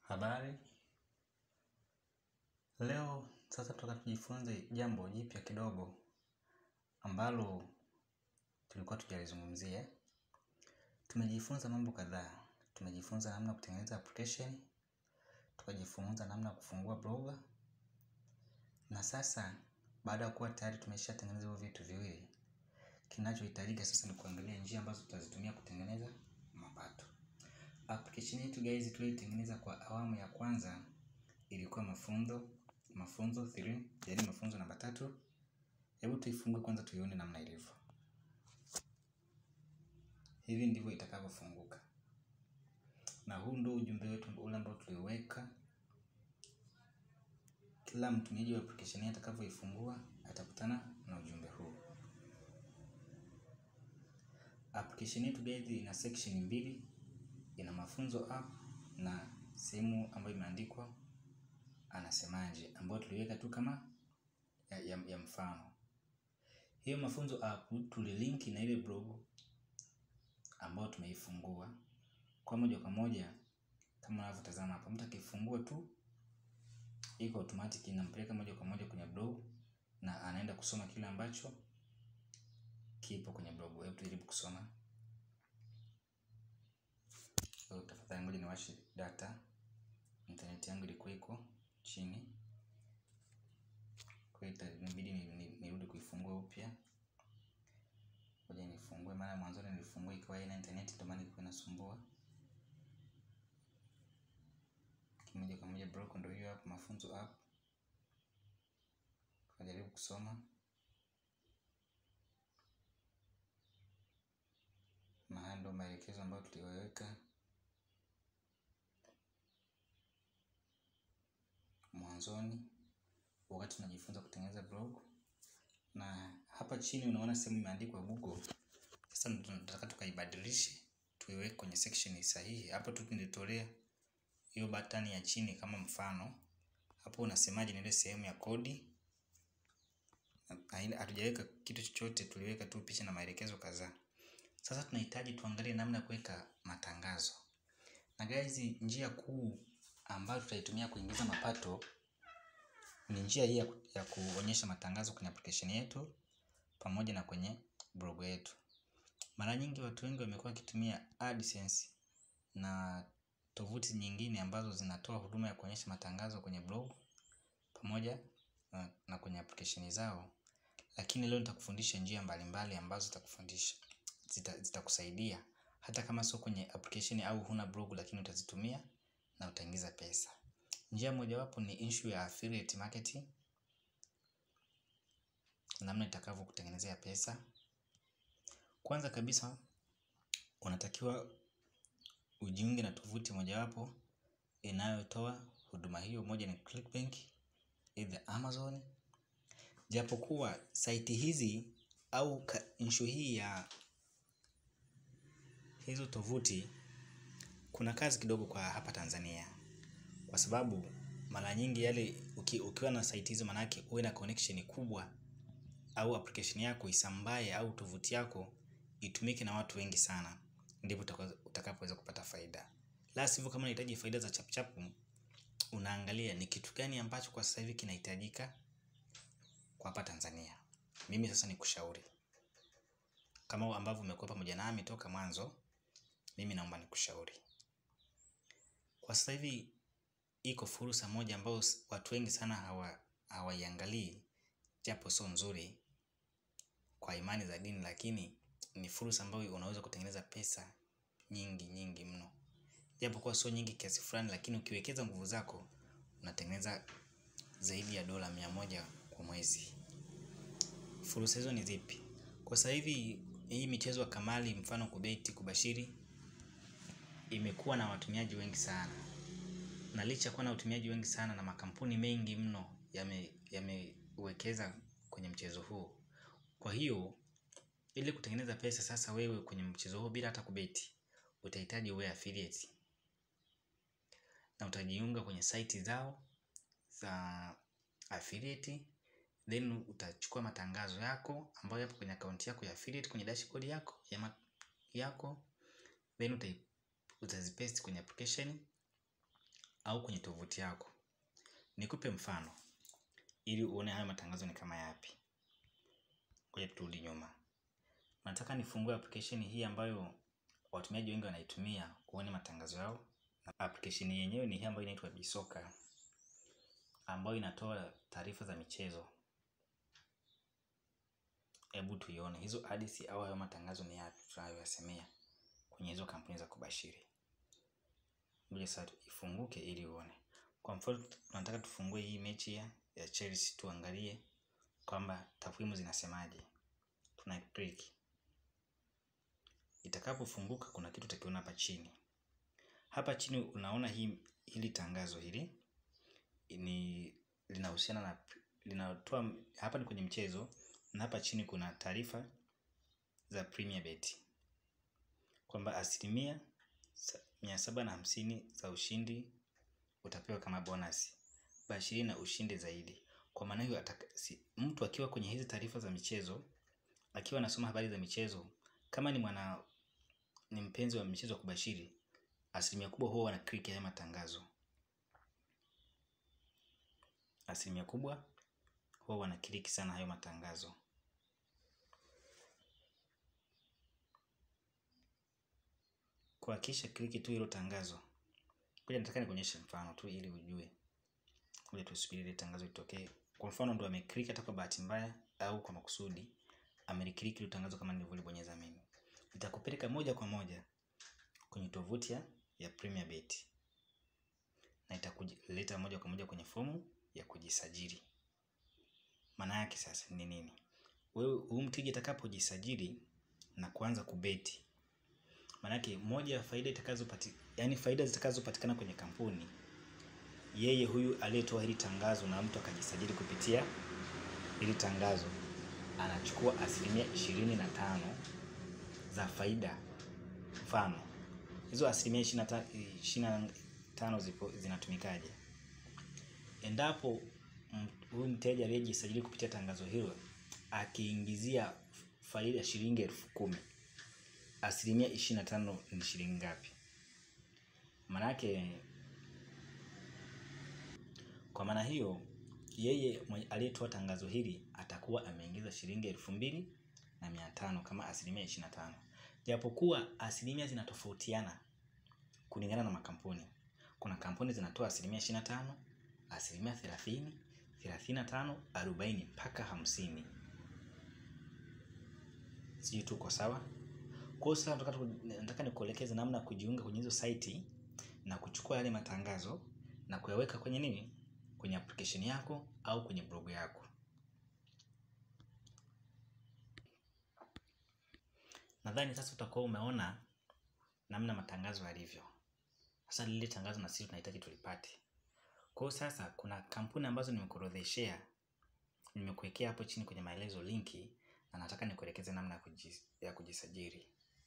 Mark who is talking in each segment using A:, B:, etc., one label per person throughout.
A: Habari, leo sasa tutaka tujifunze jambo jipya kidogo ambalo tulikuwa tujalizungumzia. Tumejifunza mambo kadhaa, tumejifunza namna kutengeneza application, tukajifunza namna kufungua blogger. Na sasa baada ya kuwa tayari tumesha tengeneza hivyo vitu viwili, kinachohitajika sasa ni kuangalia njia ambazo tutazitumia kutengeneza mapato. Application yetu guys tulioitengeneza kwa awamu ya kwanza ilikuwa mafunzo mafunzo 3 yaani mafunzo namba tatu. Hebu tuifungue kwanza tuione namna ilivyo. Hivi ndivyo itakavyofunguka, na huu ndio ujumbe wetu ule ambao tuliweka. Kila mtumiaji wa application hii atakavyoifungua atakutana na ujumbe huu. Application yetu guys ina section mbili, ina mafunzo app na sehemu ambayo imeandikwa anasemaje, ambayo tuliweka tu kama ya, ya, ya mfano. Hiyo mafunzo app tulilinki na ile blog ambayo tumeifungua kwa moja kwa moja kama unavyotazama hapa. Mtu akifungua tu iko automatic inampeleka moja kwa moja kwenye blog na anaenda kusoma kile ambacho kipo kwenye blog. Hebu tujaribu kusoma. So, tafadhali ngoja niwashe data. Internet yangu ilikuwa iko chini, kwa hiyo inabidi nirudi kuifungua upya. Ngoja nifungue, maana mwanzoni nilifungua ikiwa haina internet, ndio maana ilikuwa inasumbua. Moja kwa moja blog ndio hiyo hapo, mafunzo app. Kajaribu kusoma na haya ndio maelekezo ambayo tuliweka mwanzoni wakati tunajifunza kutengeneza blog. Na hapa chini unaona sehemu imeandikwa Google. Sasa tunataka tukaibadilishe tuiweke kwenye section sahihi. Hapo tu nilitolea hiyo button ya chini kama mfano. Hapo unasemaje ni ile sehemu ya kodi. Hatujaweka kitu chochote, tuliweka tu picha na maelekezo kadhaa. Sasa tunahitaji tuangalie namna ya kuweka matangazo. Na guys, njia kuu ambayo tutaitumia kuingiza mapato ni njia hii ya kuonyesha matangazo kwenye application yetu pamoja na kwenye blog yetu. Mara nyingi watu wengi wamekuwa wakitumia AdSense na tovuti nyingine ambazo zinatoa huduma ya kuonyesha matangazo kwenye blog pamoja na kwenye application zao. Lakini leo nitakufundisha njia mbalimbali ambazo zitakufundisha zitakusaidia hata kama sio kwenye application au huna blog, lakini utazitumia na utaingiza pesa. Njia mojawapo ni issue ya affiliate marketing, namna itakavyo kutengenezea pesa. Kwanza kabisa unatakiwa ujiunge na tovuti mojawapo inayotoa huduma hiyo. Moja ni Clickbank, either Amazon. Japokuwa site hizi au issue hii ya hizo tovuti kuna kazi kidogo kwa hapa Tanzania, kwa sababu mara nyingi yale uki, ukiwa na site hizo manake uwe na connection kubwa au application yako isambae au tovuti yako itumike na watu wengi sana, ndipo utakapoweza kupata faida. La sivyo, kama unahitaji faida za chapchapu, unaangalia ni kitu gani ambacho kwa sasa hivi kinahitajika kwa hapa Tanzania. Mimi sasa nikushauri kama ambavyo umekuwa pamoja nami toka mwanzo, mimi naomba nikushauri kwa sasa hivi iko fursa moja ambayo watu wengi sana hawa hawaiangalii, japo sio nzuri kwa imani za dini, lakini ni fursa ambayo unaweza kutengeneza pesa nyingi nyingi mno, japo kuwa sio nyingi kiasi fulani, lakini ukiwekeza nguvu zako unatengeneza zaidi ya dola mia moja kwa mwezi. Fursa hizo ni zipi? Kwa sasa hivi hii michezo ya kamari, mfano kubeti, kubashiri, imekuwa na watumiaji wengi sana, na licha kuwa na watumiaji wengi sana na makampuni mengi mno yamewekeza yame kwenye mchezo huo. Kwa hiyo ili kutengeneza pesa sasa wewe kwenye mchezo huo bila hata kubeti, utahitaji uwe affiliate na utajiunga kwenye site zao za affiliate, then utachukua matangazo yako ambayo yapo kwenye account yako ya affiliate kwenye dashboard yako ya yako, then utazipaste kwenye application au kwenye tovuti yako. Nikupe mfano ili uone hayo matangazo ni kama yapi. Ngoja turudi nyuma. Nataka nifungue application hii ambayo watumiaji wengi wanaitumia kuone matangazo yao. Na application yenyewe ni hii ambayo inaitwa Bisoka ambayo inatoa taarifa za michezo. Hebu tuione hizo ads au hayo matangazo ni yapi tunayoyasemea kwenye hizo kampuni za kubashiri. Ngoja sasa ifunguke ili uone. Kwa mfano tunataka tufungue hii mechi ya, ya Chelsea tuangalie kwamba takwimu zinasemaje. Tuna click. Itakapofunguka kuna kitu utakiona hapa chini. Hapa chini unaona hii hili tangazo hili ni linahusiana na linatoa hapa ni kwenye mchezo na hapa chini kuna taarifa za Premier Bet kwamba asilimia mia saba na hamsini za ushindi utapewa kama bonus, bashiri na ushindi zaidi. Kwa maana hiyo si, mtu akiwa kwenye hizi taarifa za michezo akiwa anasoma habari za michezo, kama ni mwana ni mpenzi wa michezo wa kubashiri, asilimia kubwa huwa wana click haya matangazo. Asilimia kubwa huwa wana click sana hayo matangazo. Kuhakikisha kliki tu hilo tangazo. Ngoja nataka nikuonyeshe mfano tu ili ujue. Ngoja tusubiri ile tangazo litokee. Kwa mfano ndo ameclick hata kwa bahati mbaya au kwa makusudi, ameliclick ile tangazo kama nilivyolibonyeza mimi. Itakupeleka moja kwa moja kwenye tovuti ya, ya Premier Bet. Na itakuleta moja kwa moja kwenye fomu ya kujisajili. Maana yake sasa ni nini? Wewe huyu mteja atakapojisajili na kuanza kubeti Manake moja ya faida itakazopati, yani faida zitakazopatikana kwenye kampuni, yeye huyu aliyetoa hili tangazo na mtu akajisajili kupitia hili tangazo anachukua asilimia ishirini na tano za faida. Mfano hizo asilimia ishirini na tano zipo zinatumikaje? Endapo huyu mteja aliyejisajili kupitia tangazo hilo akiingizia faida shilingi elfu kumi asilimia ishirini na tano ni shilingi ngapi? Manake kwa maana hiyo yeye aliyetoa tangazo hili atakuwa ameingiza shilingi elfu mbili na mia tano kama asilimia ishirini na tano japokuwa asilimia zinatofautiana kulingana na makampuni. Kuna kampuni zinatoa asilimia ishirini na tano asilimia thelathini thelathini na tano arobaini mpaka hamsini Sijui tuko sawa? Kwa hiyo sasa nataka nikuelekeze namna ya kujiunga kwenye hizo site na kuchukua yale matangazo na kuyaweka kwenye nini? Kwenye application yako au kwenye blog yako. Nadhani sasa utakuwa umeona namna matangazo yalivyo. Sasa lile tangazo na sisi tunahitaji tulipate. Kwa hiyo sasa kuna kampuni ambazo nimekuorodheshea, nimekuwekea hapo chini kwenye maelezo linki na nataka nikuelekeze namna ya kujisajili.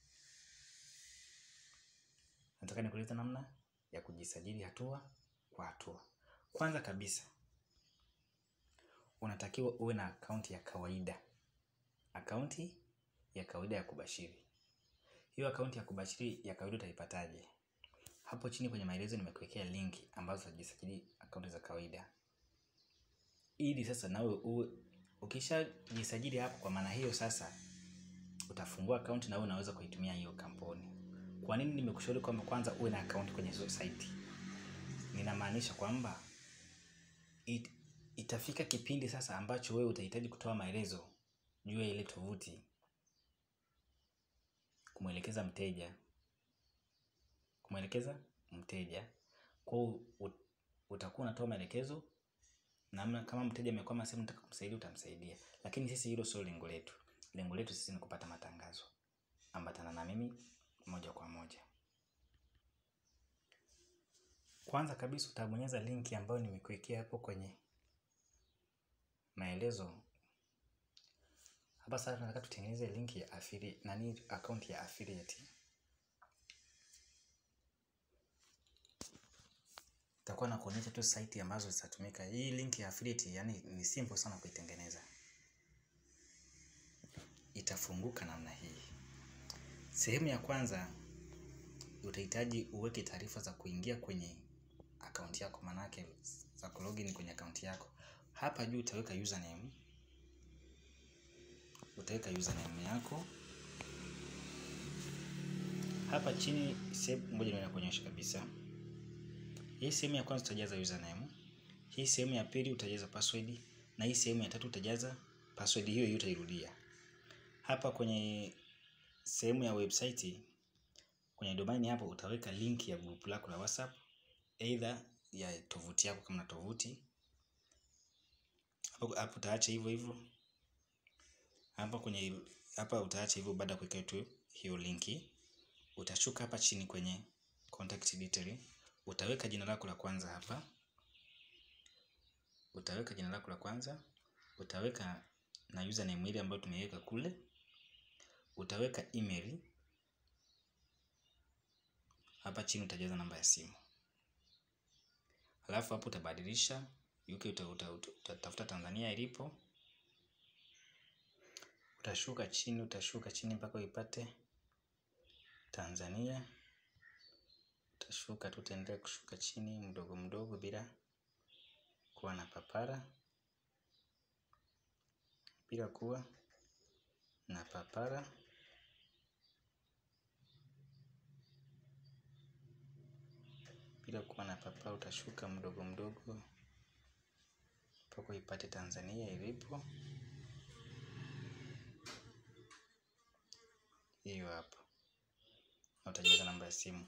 A: Nataka nikueleze namna ya kujisajili hatua kwa hatua. Kwanza kabisa, unatakiwa uwe na akaunti ya kawaida. Akaunti ya kawaida ya kubashiri. Hiyo akaunti ya kubashiri ya kawaida utaipataje? Hapo chini kwenye maelezo nimekuwekea linki ambazo utajisajili akaunti za kawaida. Ili sasa nawe uwe ukishajisajili hapo, kwa maana hiyo sasa utafungua akaunti na wewe unaweza kuitumia hiyo kampuni. Kwa nini nimekushauri kwamba kwanza uwe na akaunti kwenye hizo site? Ninamaanisha kwamba it, itafika kipindi sasa ambacho wewe utahitaji kutoa maelezo juu ya ile tovuti, kumwelekeza mteja, kumwelekeza mteja. Kwa hiyo utakuwa unatoa maelekezo namna, kama mteja amekwama sehemu, unataka kumsaidia, utamsaidia. Lakini sisi hilo sio lengo letu. Lengo letu sisi ni kupata matangazo. Ambatana na mimi moja kwa moja. Kwanza kabisa utabonyeza linki ambayo nimekuwekea hapo kwenye maelezo. Hapa sasa tunataka tutengeneze linki ya affiliate, nani account ya affiliate. Itakuwa na kuonyesha tu site ambazo zitatumika. Hii link ya affiliate yani ni simple sana kuitengeneza. Itafunguka namna hii. Sehemu ya kwanza utahitaji uweke taarifa za kuingia kwenye akaunti manake za kulogin kwenye akaunti yako. Hapa juu utaweka username, utaweka username yako. Hapa chini sehemu ngoja niwe nakuonyesha kabisa. Hii sehemu ya kwanza utajaza username, hii sehemu ya pili utajaza password na hii sehemu ya tatu utajaza password hiyo hiyo utairudia. Hapa kwenye sehemu ya website kwenye domain hapo utaweka link ya group lako la WhatsApp either ya tovuti yako kama na tovuti. Hapo hapo utaacha hivyo hivyo. Hapa kwenye hapa utaacha hivyo baada ya kuweka tu hiyo linki. Utashuka hapa chini kwenye contact detail, utaweka jina lako la kwanza hapa. Utaweka jina lako la kwanza, utaweka na username ile ambayo tumeiweka kule. Utaweka email. Hapa chini utajaza namba ya simu. Halafu hapo utabadilisha UK utatafuta Tanzania ilipo. Utashuka chini, utashuka chini mpaka uipate Tanzania. Utashuka tu, utaendelea kushuka chini mdogo mdogo bila kuwa na papara, bila kuwa na papara. Bila kuwa na papara, utashuka mdogo mdogo mpaka uipate Tanzania ilipo. Hiyo hapo, na utajaza namba ya simu.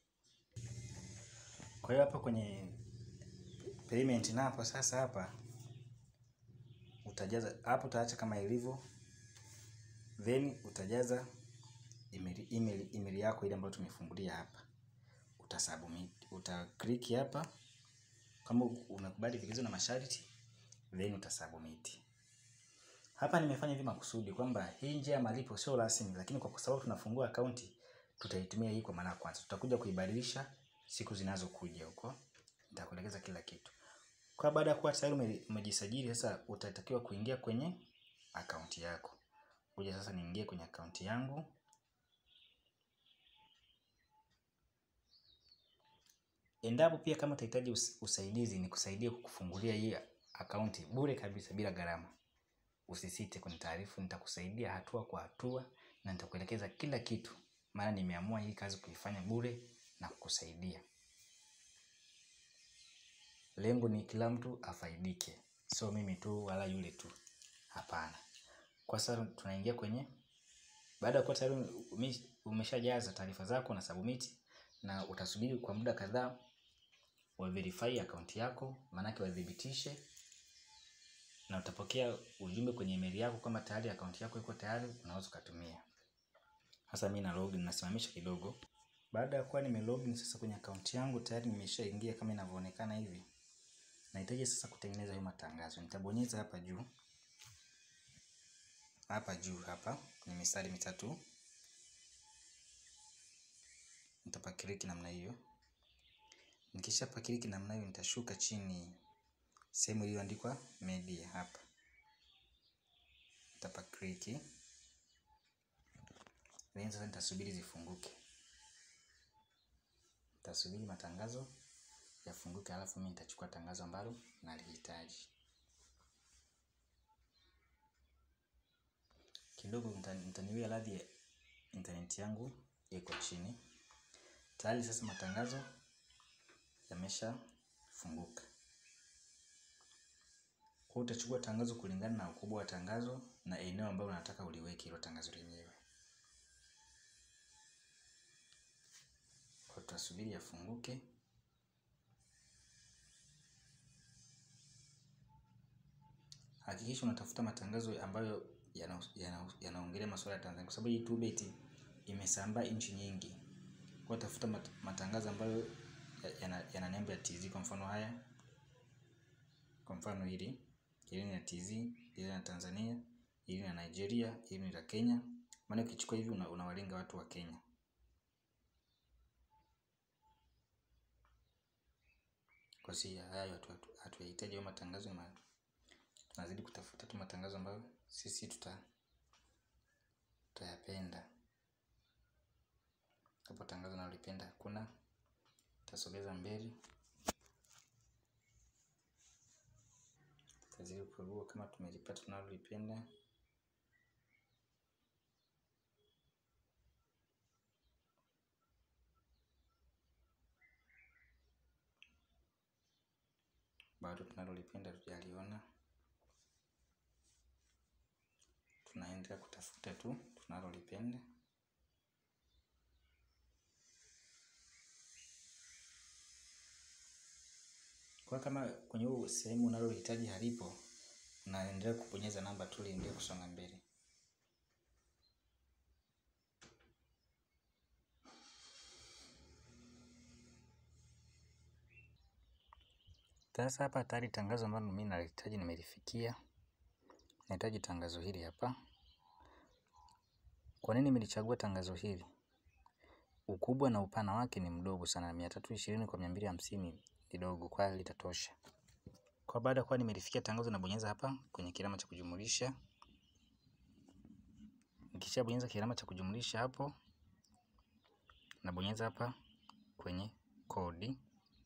A: Kwa hiyo hapa kwenye payment napo sasa, hapa utajaza hapo, utaacha kama ilivyo, then utajaza email, email, email yako ile ambayo tumefungulia hapa, utasubmit, utaklik hapa kama unakubali vigezo na masharti, then utasubmit. Hapa nimefanya hivi makusudi kwamba hii njia ya malipo sio rasmi, lakini kwa sababu tunafungua akaunti tutaitumia hii kwa mara ya kwanza. Tutakuja kuibadilisha siku zinazokuja huko, nitakuelekeza kila kitu. Kwa baada ya kuwa tayari umejisajili, sasa utatakiwa kuingia kwenye akaunti yako. Kuja sasa niingie kwenye akaunti yangu. Endapo pia kama utahitaji usaidizi, ni kusaidia kukufungulia hii akaunti bure kabisa bila gharama. Usisite kwenye taarifa, nitakusaidia hatua kwa hatua na nitakuelekeza kila kitu, maana nimeamua hii kazi kuifanya bure na kukusaidia. Lengo ni kila mtu afaidike, sio mimi tu wala yule tu, hapana. Kwa sasa tunaingia kwenye, baada ya kuwa tayari umeshajaza taarifa zako na submit, na utasubiri kwa muda kadhaa wa verify akaunti yako, maanake wadhibitishe na utapokea ujumbe kwenye email yako kama tayari akaunti yako iko tayari, unaweza ukatumia. Sasa mimi na login, nasimamisha kidogo. Baada ya kuwa nime login sasa kwenye akaunti yangu tayari nimeshaingia kama inavyoonekana hivi. Nahitaji sasa kutengeneza hiyo matangazo. Nitabonyeza hapa juu, hapa juu hapa kwenye mistari mitatu, nitapakiliki namna hiyo. Nikisha pakiliki namna hiyo, nitashuka chini sehemu iliyoandikwa media hapa, nitapakiliki then sasa nitasubiri zifunguke, nitasubiri matangazo yafunguke, alafu mimi nitachukua tangazo ambalo nalihitaji. Kidogo mtaniwia radhi, internet yangu iko chini tayari. Sasa matangazo yameshafunguka. Kwa utachukua tangazo kulingana na ukubwa wa tangazo na eneo ambalo unataka uliweke hilo tangazo lenyewe. Kwa tutasubiri yafunguke. Hakikisha unatafuta matangazo ambayo yanaongelea yana, yana masuala ya Tanzania kwa sababu YouTube eti imesambaa nchi nyingi. Kwa tafuta mat, matangazo ambayo yana, yana nembo ya TZ kwa mfano haya. Kwa mfano hili, hili ni la TZ, hili na Tanzania, hili na Nigeria, hili ni la Kenya. Maana ukichukua hivi unawalenga watu wa Kenya. Kwa si hayo watu hatuhitaji hayo matangazo ma tunazidi kutafuta tu matangazo ambayo sisi tuta tutayapenda. Hapo tangazo nalolipenda hakuna, tasogeza mbele. tukagua kama tumelipata tunalolipenda. Bado tunalolipenda tujaliona, tunaendelea kutafuta tu tunalolipenda. Kwa kama kwenye huu sehemu unalohitaji halipo, unaendelea kubonyeza namba tu ili iendelee kusonga mbele. Sasa hapa tayari tangazo ambalo mimi nalihitaji nimelifikia. Nahitaji tangazo hili hapa. Kwa nini nimelichagua tangazo hili? Ukubwa na upana wake ni mdogo sana, mia tatu ishirini kwa mia mbili hamsini ni dogo, kwa hiyo litatosha. Kwa baada ya kuwa nimelifikia tangazo, nabonyeza hapa kwenye kilama cha kujumulisha. Nikishabonyeza kilama cha kujumulisha hapo, nabonyeza hapa kwenye kodi.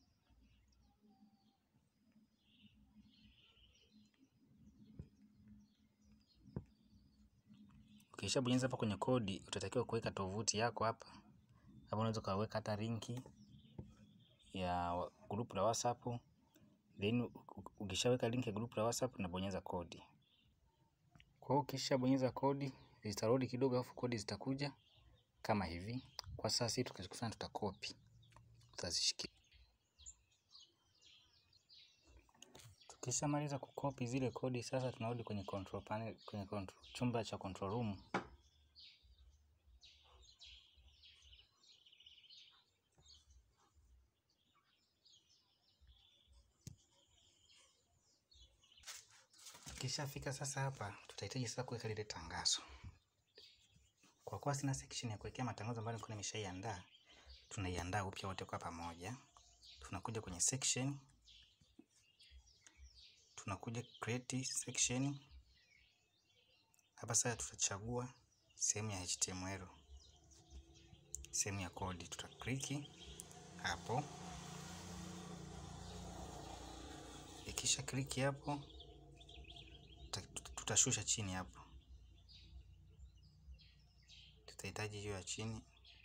A: Ukishabonyeza hapa kwenye kodi, utatakiwa kuweka tovuti yako hapa. Hapa unaweza ukaweka hata linki ya group la WhatsApp. Then ukishaweka link ya group la WhatsApp unabonyeza kodi. Kwa hiyo ukishabonyeza kodi, zitarudi kidogo alafu kodi zitakuja kama hivi. Kwa sasa sisi tukachokifanya tutakopi. Tutazishikia. Tukishamaliza kukopi zile kodi sasa tunarudi kwenye control panel, kwenye control, chumba cha control room. Tukishafika sasa hapa tutahitaji sasa kuweka lile tangazo. Kwa kuwa sina section ya kuwekea matangazo ambayo nilikuwa nimeshaiandaa, tunaiandaa upya wote kwa pamoja. Tunakuja kwenye section, tunakuja create section. Hapa sasa tutachagua sehemu ya HTML, sehemu ya kodi, tutakliki hapo. Ikisha kliki hapo, tutashusha chini hapo, tutahitaji hiyo ya chini,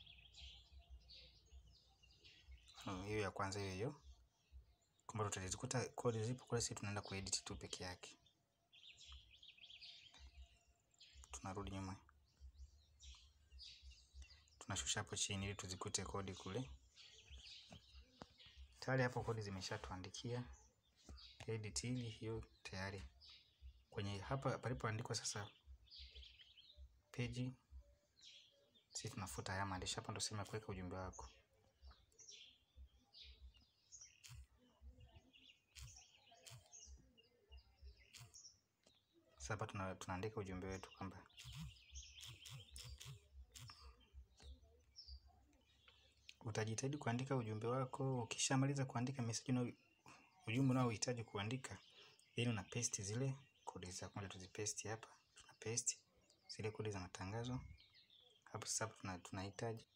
A: hiyo ya kwanza hiyo hiyo, kwamba tutazikuta kodi zipo kule, sisi tunaenda kuedit tu peke yake. Tunarudi nyuma, tunashusha hapo chini ili tuzikute kodi kule. Tayari hapo kodi zimeshatuandikia edit hili, hiyo tayari kwenye hapa palipoandikwa sasa page, sisi tunafuta haya maandishi hapa, ndio sehemu ya kuweka ujumbe wako. Sasa hapa tuna, tunaandika ujumbe wetu kwamba utajitahidi kuandika ujumbe wako. Ukishamaliza kuandika message na ujumbe unaohitaji kuandika, then una paste zile kodi za kwanza, tuzipaste hapa. Tuna paste zile kodi za matangazo hapo. Sasa tuna tunahitaji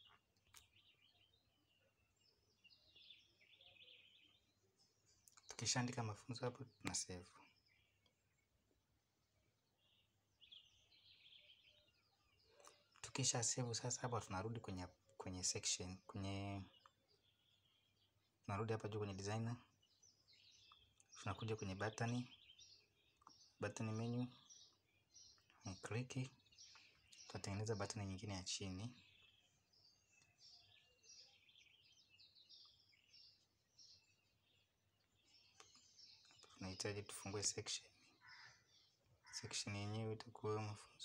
A: tukishaandika mafunzo hapo, tuna save. Tukisha save sasa, hapa tunarudi kwenye kwenye section kwenye tunarudi hapa juu kwenye designer, tunakuja kwenye button, button menu, ni click, tutatengeneza button nyingine ya chini. Tunahitaji tufungue section, section yenyewe itakuwa mafunzo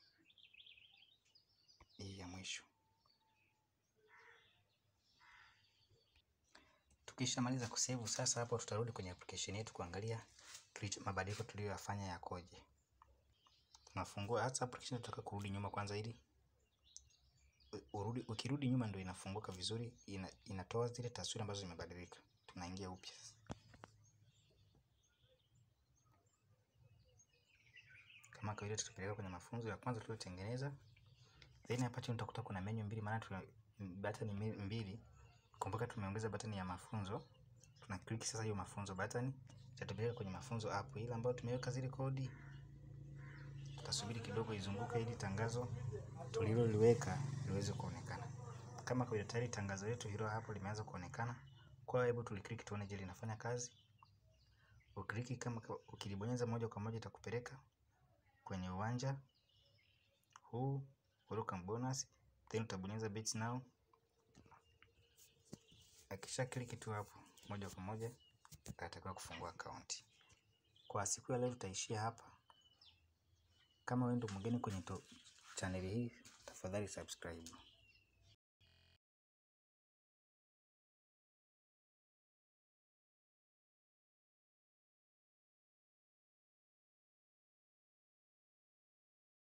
A: hii ya mwisho. Tukishamaliza kusave sasa, hapo tutarudi kwenye application yetu kuangalia mabadiliko tuliyoyafanya yakoje. Tunafungua hata application, tutaka kurudi nyuma kwanza, ili urudi. Ukirudi nyuma ndio inafunguka vizuri, ina, inatoa zile taswira ambazo zimebadilika. Tunaingia upya kama kawaida, tutapeleka kwenye mafunzo ya kwanza tuliotengeneza. Then hapa chini utakuta kuna menu mbili, maana tuna button mbili. Kumbuka tumeongeza button ya mafunzo, tuna click sasa hiyo mafunzo button, itatupeleka kwenye mafunzo app ile ambayo tumeweka zile kodi. Tutasubiri kidogo izunguke ili tangazo tuliloliweka liweze kuonekana. Kama kwa tayari tangazo letu hilo hapo limeanza kuonekana, kwa hebu tuliklik tuone je linafanya kazi. Ukiliki kama ukilibonyeza moja kwa moja itakupeleka kwenye uwanja huu welcome bonus, then utabonyeza bet now. Akisha kliki tu hapo moja kwa moja atatakiwa kufungua akaunti. Kwa siku ya leo tutaishia hapa. Kama wewe ndo mgeni kwenye chaneli hii, tafadhali subscribe.